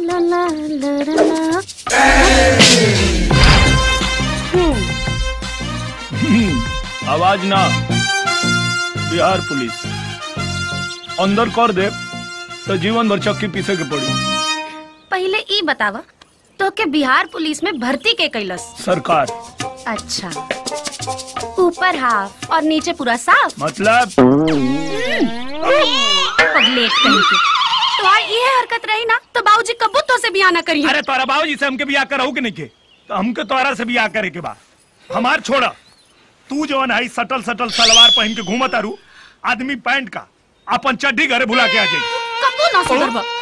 ला ला ला ला ला। हम्म, आवाज ना बिहार पुलिस अंदर कर दे तो जीवन भर चक्की पीछे के पड़ी पहले ई बतावा तो के बिहार पुलिस में भर्ती के कैलस सरकार अच्छा ऊपर हाफ और नीचे पूरा साफ मतलब पगलेट कहीं के तो आज ये हरकत रही ना तो बाबूजी कबू तो से बियाह ना करिए अरे तोरा बाबूजी से हमके बियाह कराऊ के नहीं के तो हमके तोरा से बियाह करे के बा हमार छोड़ा तू जवन है सटल सटल सलवार पहन के घूमत आरू आदमी पैंट का अपन चड्डी घरे भुला के आ जाई कबू ना सुधरबा